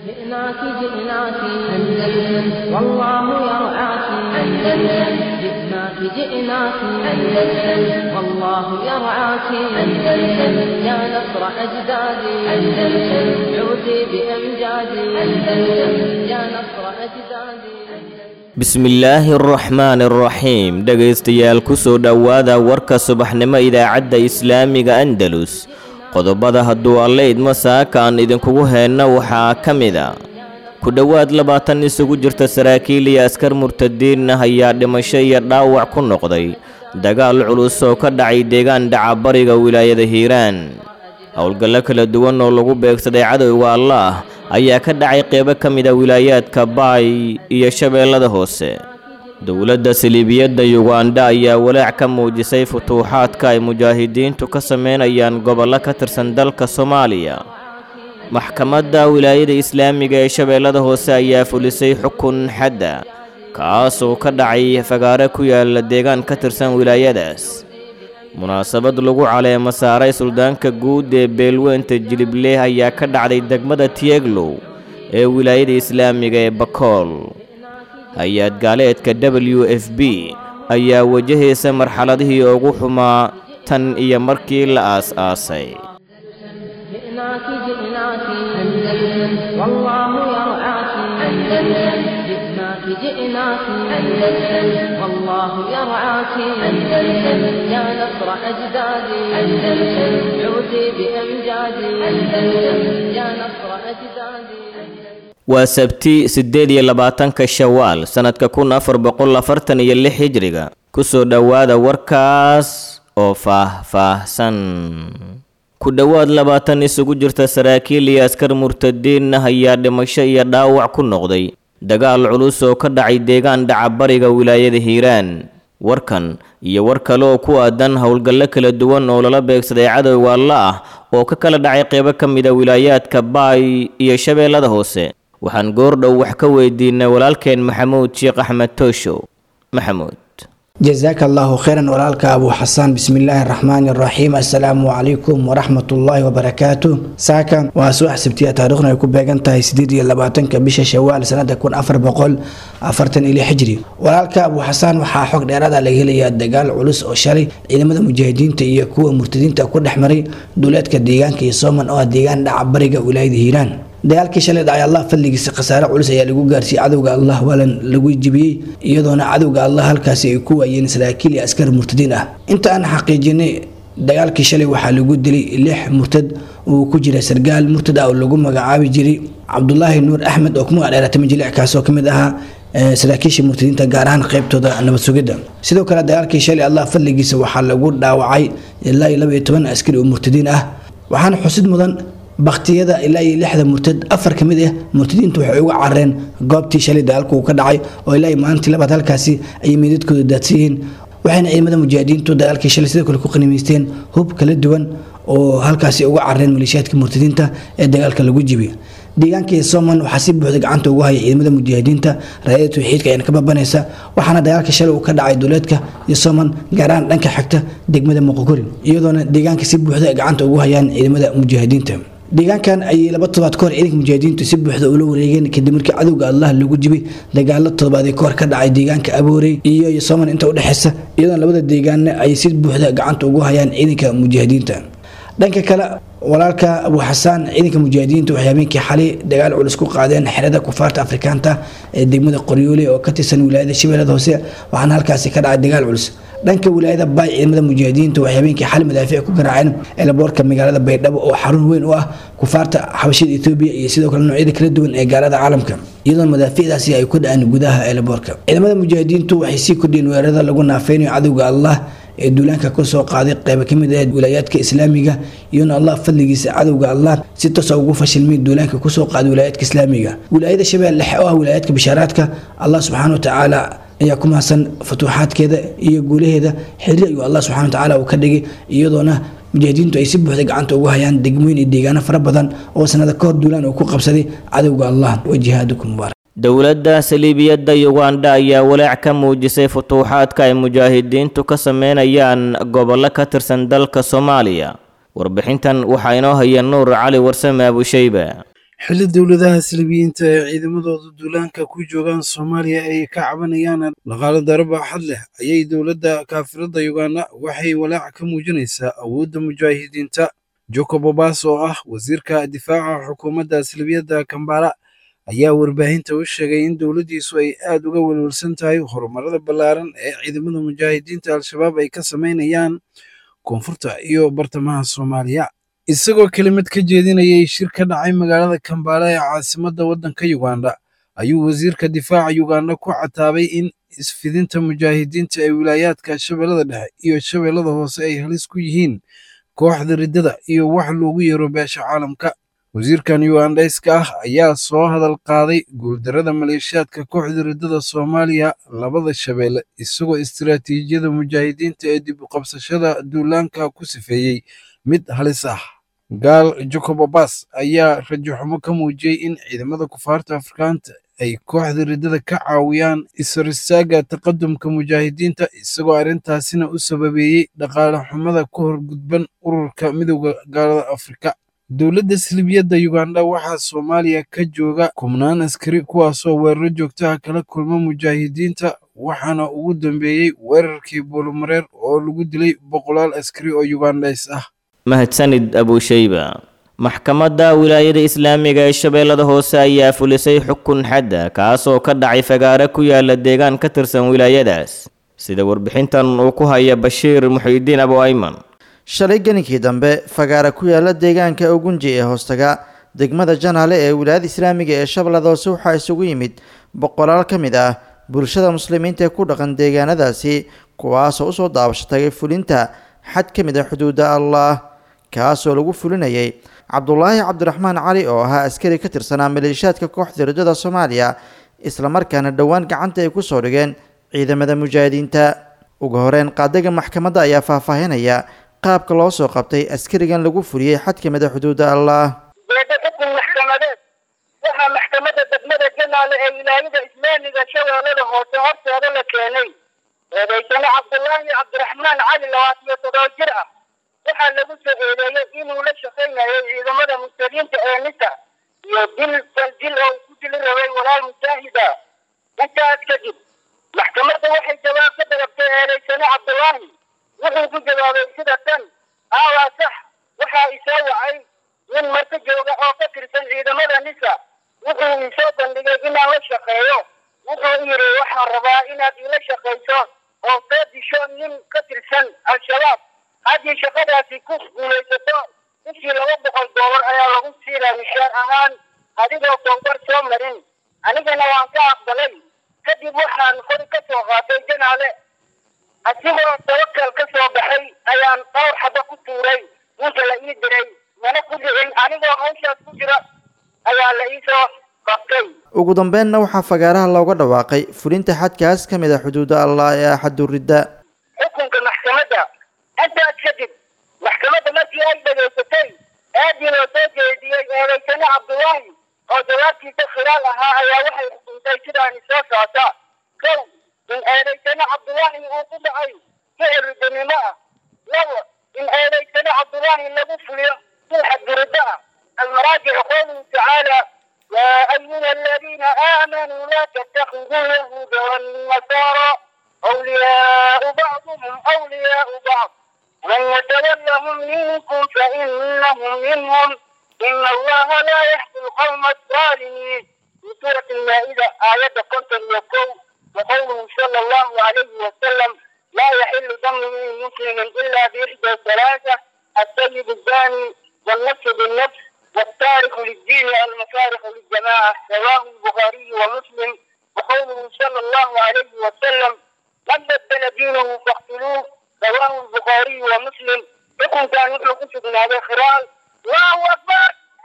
جئناك جئناك أندلس والله يرعاك أندلس جئناك جئناك أندلس والله يرعاك أندلس يا نصر أجدادي أندلس عودي بأمجادي أندلس يا نصر أجدادي bismillaahi araxmaani araxiim dhegaystayaal kusoo dhowaada warka subaxnimo idaacadda islaamiga andalus qodobada hadduu alle idmo saaka aan idinkugu heenno waxaa ka mid a ku dhowaad labaatan isugu jirta saraakiil iyo askar murtadiin ah ayaa dhimasho iyo dhaawac ku noqday dagaal culus oo ka dhacay deegaan dhaca bariga wilaayada hiiraan howlgallo kala duwan oo lagu beegsaday cadowga allaah ayaa ka dhacay qeybo ka mid a wilaayaadka baay iyo shabeellada hoose dowladda saliibiyadda yuganda ayaa walaac ka muujisay futuuxaadka ay mujaahidiintu ka sameynayaan gobollo ka tirsan dalka soomaaliya maxkamadda wilaayada islaamiga ee shabeellada hoose ayaa fulisay xukun xadda kaasoo ka dhacay fagaare ku yaala deegaan ka tirsan wilaayadaas munaasabad lagu caleemo saaray suldaanka guud ee beelweynta jilibleh ayaa ka dhacday degmada tieglow ee wilaayada islaamiga ee bakool hay-ad gaaleedka w f b ayaa wajahaysa marxaladihii ugu xumaa tan iyo markii la aas-aasay جئناك جئناك أندلس والله يرعاك أندلس جئناك جئناك أندلس والله يرعاك أندلس يا نصر أجدادي أندلس عودي بأمجادي أندلس يا نصر أجدادي waa sabti siddeed iyo labaatanka shawaal sannadka kun afar boqol afartan iyo lix hijriga kusoo dhowaada warkaas oo faah-faahsan ku dhowaad labaatan isugu jirta saraakiil iyo askar murtadiin ah ayaa dhimasho iyo dhaawac ku noqday dagaal culus oo ka dhacay deegaan dhaca bariga wilaayada hiiraan warkan iyo war kale oo ku aadan howlgallo kala duwan oo lala beegsaday cadowga alla ah oo ka kala dhacay qeybo ka mid a wilaayaadka baay iyo shabeellada hoose waxaan goordhow wax ka weydiinay walaalkeen maxamuud sheekh axmed tooshow maxamuud jazaaka allahu khayran walaalka abu xasaan bismillaahi araxmaani araxiim assalaamu calaykum waraxmatullaahi wabarakaatu saaka waa subax sabtiya taariikhna ay ku beegan tahay sideed iyo labaatanka bisha shawaal sanada kun afar boqol afartan iyo xijri walaalka abu xasaan waxaa xog dheeraada laga helayaa dagaal culus oo shalay ciidamada mujaahidiinta iyo kuwa murtadiinta ku dhex maray duuleedka deegaanka iyo sooman oo ah deegaan dhaca bariga wilaayada hiiraan dagaalkii shalay dhacay allah fadligiisa khasaare culus ayaa lagu gaarsiiyey cadowga allah waalan lagu jibiyey iyadoona cadowga allah halkaasi ay ku waayeen saraakiil iyo askar murtadiin ah inta aan xaqiijinay dagaalkii shalay waxaa lagu dilay lix murtad uu ku jira sargaal murtad ah oo lagu magacaabi jiray cabdulaahi nuur axmed oo ku magac dheeratay majilic kaasoo kamid ahaa saraakiisha murtadiinta gaar ahaan qeybtooda nabad sugidda sidoo kale dagaalkii shalay allah fadligiisa waxaa lagu dhaawacay ilaa iyo laba iyo toban askari oo murtadiin ah waxaana xusid mudan baktiyada ilaa iyo lixda murtad afar ka mid ah murtadiintu waxay uga carareen goobtii shalay dagaalku uu ka dhacay oo ilaa iyo maalintii labaad halkaasi ayay meydadkooda daadsan yihiin waxayna ciidamada mujaahidiintu dagaalkii shalay sidoo kale ku qanimaysteen hub kala duwan oo halkaasi uga carareen maleeshiyaadka murtadiinta ee dagaalka lagu jibiy deegaankii soman waxaa si buuxda gacanta ugu haya ciidamada mujaahidiinta raayada tawxiidka ayana ka babanaysa waxaana dagaalka shalay uu ka dhacay duuleedka iyo soman gaaraan dhanka xigta degmada moqokori iyadoona deegaanka si buuxda gacanta ugu hayaan ciidamada mujaahidiinta deegaankan ayay laba todobaad kahor ciidanka mujaahidiintu si buuxda ula wareegeen kadib markii cadowga allah lagu jibay dagaalo todobaadee kahor ka dhacay deegaanka aboorey iyo soman inta udhexeysa iyadoona labada deegaanna ay si buuxda gacanta ugu hayaan ciidanka mujaahidiinta dhanka kale walaalka abu xasaan ciidanka mujaahidiinta waxay habeenkii xalay dagaal culus ku qaadeen xerada kufaarta afrikaanta ee degmada qoryoole oo ka tirsan wilaayada shabeellada hoose waxaana halkaasi ka dhacay dagaal culus dhanka wilaayada baay ciidamada mujaahidiinta waxay habeenkii xali madaafiic ku garaaceen eelaboorka magaalada baydhabo oo xarun weyn u ah kufaarta xabashida etoobiya iyo sidoo kale noocyada kala duwan ee gaalada caalamka iyadoo madaafiicdaasi ay ku dhaceen gudaha eelaboorka ciidamada mujaahidiintu waxay sii kordhiyeen weerarada lagu naafeynayo cadowga allah ee duulaanka kusoo qaaday qeyba ka mid ah wilaayaadka islaamiga iyona allah fadligiisa cadowga allah si toosa ugu fashilmay duulaanka kusoo qaaday wilaayaadka islaamiga wilaayada shabeelle dhexe oo ah wilaayaadka bishaaraadka allah subxaana watacaala ayaa ku mahadsan futuuxaadkeeda iyo guulaheeda xiri ayuu allah subxana watacaala uu ka dhigay iyadoona mujaahidiintu ay si buuxda gacanta ugu hayaan degmooyin iyo deegaano fara badan oo sanada kahor duulaan uu ku qabsaday cadowga allah wa jihaadukum mubaarak dowladda saliibiyadda yuganda ayaa walaac ka muujisay futuuxaadka ay mujaahidiintu ka sameynayaan gobollo ka tirsan dalka soomaaliya warbixintan waxaa inoo haya nuur cali warsame abushayba xilli dowladaha silibiyiinta ee ciidamadooda duulaanka ku joogaan soomaaliya ay ka cabanayaan dhaqaalo daro baaxad leh ayay dowladda kaafirada uganda waxay walaac ka muujinaysaa awoodda mujaahidiinta jacob obas oo ah wasiirka difaaca xukuumadda silibiyadda kambala ayaa warbaahinta u sheegay in dowladdiisu ay aad uga welwelsan tahay horumarada ballaaran ee ciidamada mujaahidiinta al-shabaab ay ka samaynayaan koonfurta iyo bartamaha soomaaliya isagoo kelimad ka jeedinayay shir ka dhacay magaalada kambala ee caasimadda waddanka uganda ayuu wasiirka difaaca uganda ku cataabay in isfidinta mujaahidiinta ee wilaayaadka shabeellada dhexe iyo shabeellada hoose ay halis ku yihiin kooxda riddada iyo wax loogu yeero beesha caalamka wasiirkan ugandhayska ah ayaa soo hadal qaaday guuldarrada maleeshiyaadka kooxda riddada soomaaliya labada shabeelle isagoo istiraatiijiyada mujaahidiinta ee dib u qabsashada duulaanka ku sifeeyey mid halis ah gaal jacob obas ayaa rajaxumo ka muujiyey in ciidamada kufaarta afrikaanta ay kooxda riddada ka caawiyaan isaristaaga taqadumka mujaahidiinta isagoo arrintaasina u sababeeyey dhaqaale xumada ku horgudban ururka midowda gaalada afrika dowladda silibiyadda uganda waxaa soomaaliya ka jooga kubnaan askari kuwaasoo weeraro joogtaha kala kulma mujaahidiinta waxaana ugu dambeeyey weerarkii buulumareer oo lagu dilay boqolaal askari oo ugandhays ah mahadsanid abushayba maxkamadda wilaayada islaamiga ee shabeellada hoose ayaa fulisay xukun xadda kaasoo ka dhacay fagaare ku yaala deegaan ka tirsan wilaayadaas sida warbixintan uu ku haya bashiir muxiidiin abu ayman shalay geninkii dambe fagaara ku yaala deegaanka ugunji ee hoostaga degmada janaale ee wilaayada islaamiga ee shabeellada hoose waxaa isugu yimid boqolaal ka mid ah bulshada muslimiinta ee ku dhaqan deegaanadaasi kuwaasoo usoo daabasho tagay fulinta xad ka mid ah xuduudda allah kaasoo lagu fulinayay cabdulaahi cabdiraxmaan cali oo ahaa askari ka tirsanaa maleeshiyaadka kooxda riddada soomaaliya islamarkaana dhowaan gacanta ay ku soo dhigeen ciidamada mujaahidiinta ugu horeyn qaadaga maxkamadda ayaa faahfaahinaya qaabka loo soo qabtay askarigan lagu fuliyey xad ka mid a xuduudda allah beeda xukun maxkamadeed waxaa maxkamadda degmada janaale ee wilaayada islaamiga shabeellada hoose horteeda la keenay eedaysane cabdulaahi cabdiraxmaan cali labaatan iyo toddoba jir ah waxaa lagu soo eedeeyey inuu la shaqaynayo ciidamada muslimiinta ee nisa iyo dil dil oo ku dili rabay walaal mujaahida intaas kadib maxkamadda waxay jawaab ka dalabtay eedaysane cabdulaahi wuxuu ku jawaabay sida tan aawaa sax waxaa isoo wacay nin marka jooga oo ka tirsan ciidamada nisa wuxuu isoo bandhigay inaan la shaqeeyo wuxuu yidhi waxaan rabaa inaad ila shaqayso oo soo disho nin ka tirsan al-shabaab haddii shaqadaasi ku guulaysato bishii laba boqol doolar ayaa lagu siinaa mishaar ahaan adigoo towbar soo marin anigana waan ka aqbalay kadib waxaan qori ka soo qaatay janaale asigoo tawakal ka soo baxay ayaan dhowr xaba ku tuuray ninka la ii diray mana ku dhicin anigoo hawshaas ku jira ayaa la ii soo qabtay ugu dambeynna waxaa fagaaraha looga dhawaaqay fulinta xadkaas ka mid a xuduudda allah ee axaduridda xukunka maxkamadda intaas kadib maxkamadda markii ay dhegaysatay aadii loo soo jeediyey eedaysane cabdulaahi oo jawaabtiisa khilaal ahaa ayaa waxay xukuntay sidaani soo socota kow in eedaysane cabdulaahi uu ku dhacay ficil riddanimo ah labo in eedaysane cabdulaahi lagu fuliyo sulxa duridda ah المراجع قوله تعالى يا أيها الذين آمنوا لا تتخذوا اليهود والنصارى أولياء بعضهم أولياء بعض من يتولهم منكم فإنهم منهم إن الله لا يهدي القوم الظالمين في سورة المائدة آية كنت يقول وقوله صلى الله عليه وسلم لا يحل دم مسلم إلا بإحدى ثلاثة السيد الزاني والنفس بالنفس والتارك للدين المفارق للجماعة رواه البخاري ومسلم وقوله صلى الله عليه وسلم من بدل دينه فاقتلوه رواه البخاري ومسلم يكون كان مثل قصد من هذا الخلال الله أكبر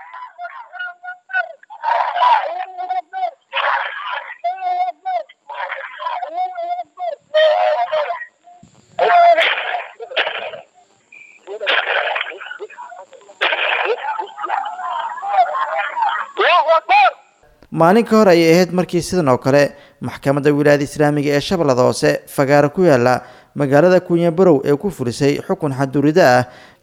الله أكبر maalin ka hor ayay ahayd markii sidan oo kale maxkamadda wilaayada islaamiga ee shabeellada hoose fagaaro ku yaala magaalada kunyabarow ee ku fulisay xukun xadurida ah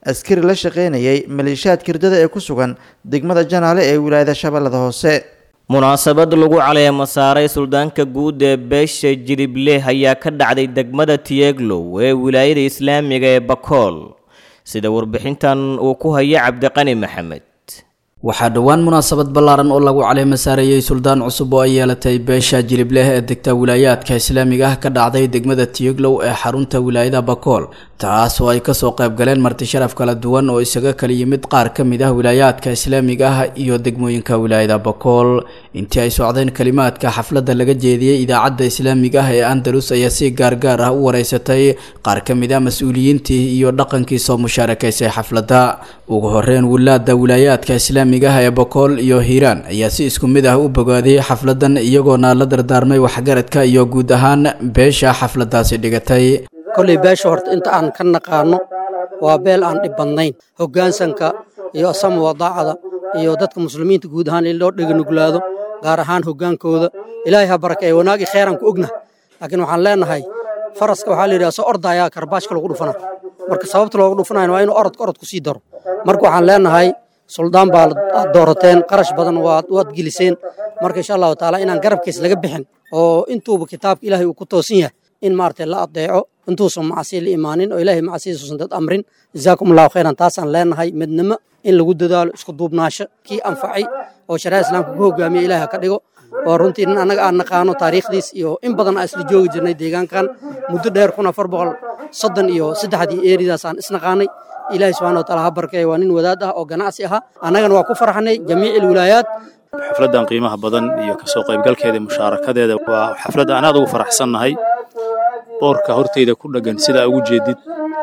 askari la shaqaynayay maleeshiyaad kirdada ee ku sugan degmada janaale ee wilaayada shabeellada hoose munaasabad lagu caleemo saaray suldaanka guud ee beesha jilibleh ayaa ka dhacday degmada tiyeglow ee wilaayada islaamiga ee bakool sida warbixintan uu ku haya cabdiqani maxamed waxaa dhowaan munaasabad ballaaran oo lagu caleemo saarayey suldaan cusub oo ay yeelatay beesha jilibleh ee degta wilaayaadka islaamiga ah ka dhacday degmada tiyoglow ee xarunta wilaayada bakool taas oo ay kasoo qayb galeen marti sharaf kala duwan oo isaga kala yimid qaar ka mid ah wilaayaadka islaamiga ah iyo degmooyinka wilaayada bakool intii ay socdeen kalimaadka xafladda laga jeediyey idaacadda islaamiga ah ee andalus ayaa si gaargaar ah u wareysatay qaar ka mid ah mas-uuliyiintii iyo dhaqankii soo mushaarakaysay xafladda ugu horeyn wilaada wilaayaadka islaamiga ah ee bakool iyo hiiraan ayaa si isku mid ah u bogaadiyey xafladan iyagoona la dardaarmay waxgaradka iyo guud ahaan beesha xafladaasi dhigatay kolley beesha horta inta aan ka naqaano waa beel aan dhib badnayn hoggaansanka iyo asama wadaacada iyo dadka muslimiinta guud ahaan in loo dheganuglaado gaar ahaan hoggaankooda ilaahay ha barakeeye wanaagii kheyran ku ogna laakiin waxaan leenahay faraska waxaa la yidhaha soo ordayaa karbaashka lagu dhufana marka sababta loogu dhufanayna waa inuu orodka orod ku sii daro marka waxaan leenahay suldaan baa aad doorateen qarash badan waad waad geliseen marka insha allahu taala inaan garabkiis laga bixin oo intuuba kitaabka ilaahay uu ku toosan yahay in maaragtay la adeeco intuusan macsiya la imaanin oo ilaahay macsiyadiisuusan dad amrin jazaakum allahu khayran taasaan leenahay midnimo in lagu dadaalo isku duubnaasho kii anfacay oo shariicada islaamka ku hogaamiya ilaahay ha ka dhigo oo runtii nin annaga aan naqaano taariikhdiis iyo in badan aan isla joogi jirnay deegaankan muddo dheer kun afar boqol soddon iyo saddexdii eeridaas aan isnaqaanay ilaahay subxana wa taala ha barkeeya waa nin wadaad ah oo ganacsi ahaa annagana waa ku farxanay jamiici alwilaayaat xafladdan qiimaha badan iyo kasoo qaybgalkeeda iyo mushaarakadeeda waa xaflad aan aad ugu faraxsannahay boorka horteyda ku dheggan sidaa ugu jeedid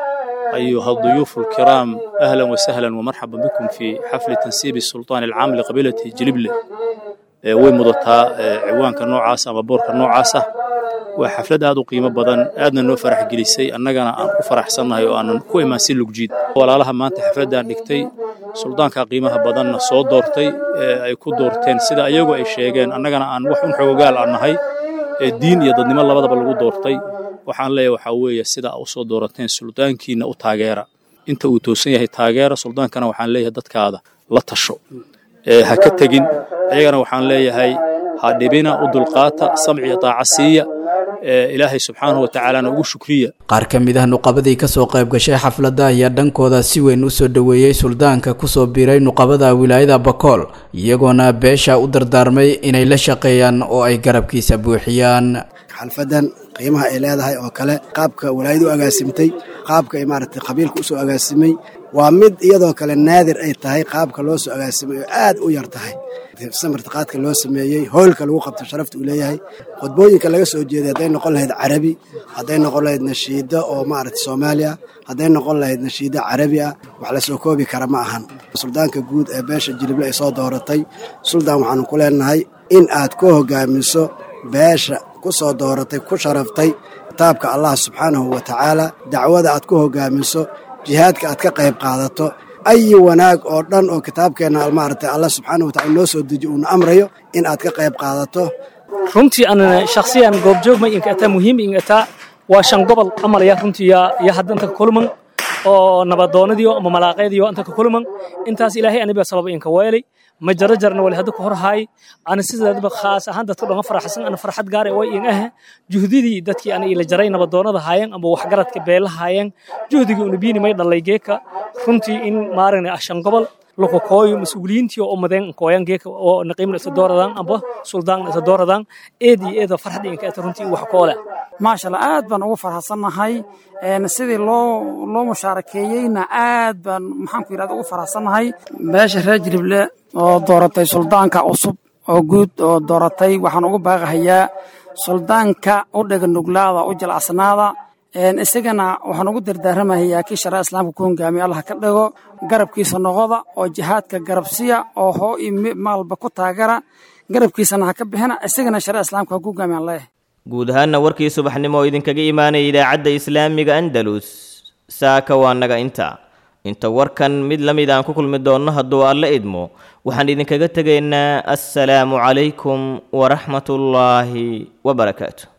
أيها الضيوف الكرام أهلا وسهلا ومرحبا بكم في حفل تنسيب السلطان العام لقبيلة جلبلة way mudataa ciwaanka noocaas ama boorka noocaasa waa xaflad aad u qiimo badan aadna noo farax gelisay annagana aan ku faraxsannahay oo aanan ku imaan si lugjiid walaalaha maanta xafladdan dhigtay suldaanka qiimaha badanna soo doortay ay ku doorteen sida ayagu ay sheegeen annagana aan wax un xoogaal aan nahay diin iyo dadnimo labadaba lagu doortay waxaan leeyahay waxaa weeye sida u soo doorateen suldaankiina u taageera inta uu toosan yahay taageera suldaankana waxaan leeyahay dadkaada la tasho ha ka tegin ayagana waxaan leeyahay ha dhibina u dulqaata samciya daaca siiya ilaahay subxaanahu watacaalana ugu shukriya qaar ka mid ah nuqabadii kasoo qayb gashay xafladda ayaa dhankooda si weyn u soo dhoweeyey suldaanka kusoo biiray nuqabada wilaayada bakool iyagoona beesha u dardaarmay inay la shaqeeyaan oo ay garabkiisa buuxiyaan xalfadan qiimaha ay leedahay oo kale qaabka walaayadu u agaasimtay qaabka ay maaragtay qabiilka usoo agaasimay waa mid iyadoo kale naadir ay tahay qaabka loo soo agaasimay oo aad u yar tahay samartiqaadka loo sameeyey hoolka lagu qabto sharafta uu leeyahay khudbooyinka laga soo jeeday hadday noqon lahayd carabi hadday noqon lahayd nashiida oo maaragtay soomaaliya hadday noqon lahayd nashiida carabi ah wax la soo koobi kara ma ahan suldaanka guud ee beesha jilible ay soo dooratay suldaan waxaanu ku leenahay in aad ku hogaamiso beesha ku soo dooratay ku sharaftay kitaabka allah subxaanahu wa tacaala dacwada aad ku hogaamiso jihaadka aad ka qayb qaadato ayi wanaag oo dhan oo kitaabkeenna maaragtay allah subxaanahu wa tacala noo soo dejiyo uuna amrayo in aad ka qayb qaadato runtii aan shakhsiyan goobjoog ma inka ataa muhiim inka ataa waa shan gobol amalaya runtii iyo haddanta kulman oo nabadoonadiyo ama malaaqeediyo anta ka kulman intaas ilaahay aniba sababa inka weelay ma jaro jarna wali hadda ku hor haay ana sidaadaba khaas ahaan dadka dhan faraxsan ana farxad gaar ah way in ah juhdidii dadkii ana ila jaray nabadoonada haayeen ama waxgaradka beela haayeen juhdigii una biini may dhalay geeka runtii in maaragna ashan gobol loko kooyo mas-uuliyiintii oo umadeen kooyan geeka oo naqiimna isa dooradaan amba suldaanna isa dooradaan eed iyo eeda farxad inka ata runtii wax koole maasha allah aad baan ugu farxsannahay sidii loo loo mushaarakeeyeyna aad baan maxaanku yidhahda ugu farxsannahay beesha reer jilible oo dooratay suldaanka cusub oo guud oo dooratay waxaan ugu baaqahayaa suldaanka u dhega nuglaada u jilcsanaada isagana waxaan ugu dardaaramahayaa kii sharaa islaamka ku hogaamiya allah ka dhigo garabkiisa noqoda oo jihaadka garabsiya oo hoo iyo maalba ku taagara garabkiisana ha ka bixina isagana sharaa islaamka ha ku hogaamiyan leeyahay guud ahaanna warkii subaxnimo oo idinkaga imaanaya idaacadda islaamiga andalus saaka waa naga inta inta warkan mid la mid aan ku kulmi doonno hadduu alla idmo waxaan idinkaga tegaynaa assalaamu calaykum waraxmatullaahi wabarakaatu